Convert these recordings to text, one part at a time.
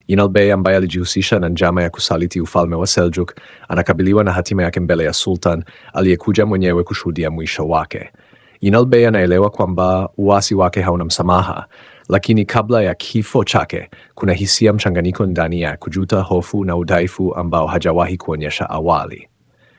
Inal Bey ambaye alijihusisha na njama ya kusaliti ufalme wa Seljuk anakabiliwa na hatima yake mbele ya sultan aliyekuja mwenyewe kushuhudia mwisho wake. Inal Bey anaelewa kwamba uasi wake hauna msamaha, lakini kabla ya kifo chake kuna hisia mchanganyiko ndani ya kujuta, hofu na udhaifu ambao hajawahi kuonyesha awali.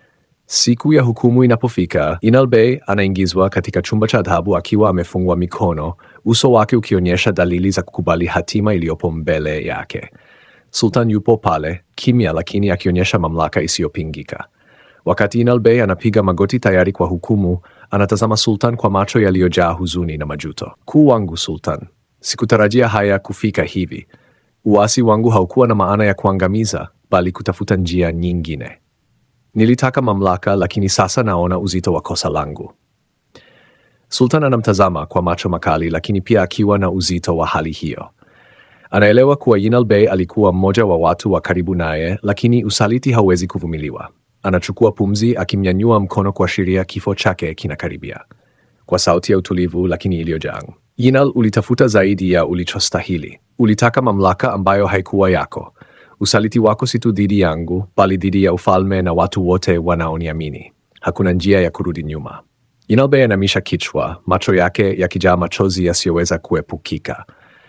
Siku ya hukumu inapofika, Inal Bey anaingizwa katika chumba cha adhabu akiwa amefungwa mikono, uso wake ukionyesha dalili za kukubali hatima iliyopo mbele yake. Sultan yupo pale kimya, lakini akionyesha mamlaka isiyopingika. Wakati Inal Bey anapiga magoti tayari kwa hukumu, anatazama Sultan kwa macho yaliyojaa huzuni na majuto. Kuu wangu Sultan, sikutarajia haya kufika hivi. Uasi wangu haukuwa na maana ya kuangamiza, bali kutafuta njia nyingine. Nilitaka mamlaka, lakini sasa naona uzito wa kosa langu. Sultan anamtazama kwa macho makali, lakini pia akiwa na uzito wa hali hiyo. Anaelewa kuwa Yinal Bey alikuwa mmoja wa watu wa karibu naye, lakini usaliti hauwezi kuvumiliwa. Anachukua pumzi, akimnyanyua mkono kuashiria kifo chake kinakaribia. Kwa sauti ya utulivu lakini iliyojaa, Yinal, ulitafuta zaidi ya ulichostahili. Ulitaka mamlaka ambayo haikuwa yako. Usaliti wako si tu dhidi yangu, bali dhidi ya ufalme na watu wote wanaoniamini. Hakuna njia ya kurudi nyuma. Yinal Bey anamisha kichwa, macho yake yakijaa machozi yasiyoweza kuepukika.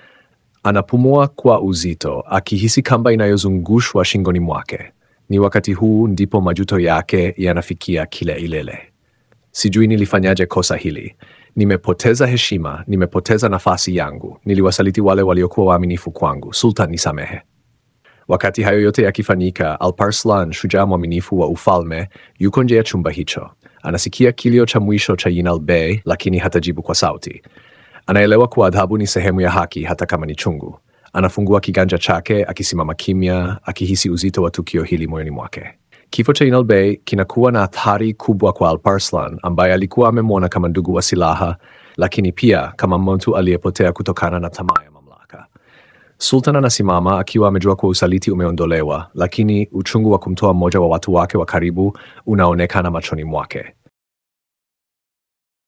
Anapumua kwa uzito, akihisi kamba inayozungushwa shingoni mwake. Ni wakati huu ndipo majuto yake yanafikia kile ilele. Sijui nilifanyaje kosa hili. Nimepoteza heshima, nimepoteza nafasi yangu, niliwasaliti wale waliokuwa waaminifu kwangu. Sultan, nisamehe. Wakati hayo yote yakifanyika, Alparslan, shujaa mwaminifu wa ufalme, yuko nje ya chumba hicho. Anasikia kilio cha mwisho cha Yinal Bey, lakini hatajibu kwa sauti. Anaelewa kuwa adhabu ni sehemu ya haki, hata kama ni chungu. Anafungua kiganja chake, akisimama kimya, akihisi uzito wa tukio hili moyoni mwake. Kifo cha Yinal Bey kinakuwa na athari kubwa kwa Alparslan, ambaye alikuwa amemwona kama ndugu wa silaha, lakini pia kama mtu aliyepotea kutokana na tamaa ya mamlaka. Sultan anasimama akiwa amejua kuwa usaliti umeondolewa, lakini uchungu wa kumtoa mmoja wa watu wake wa karibu unaonekana machoni mwake.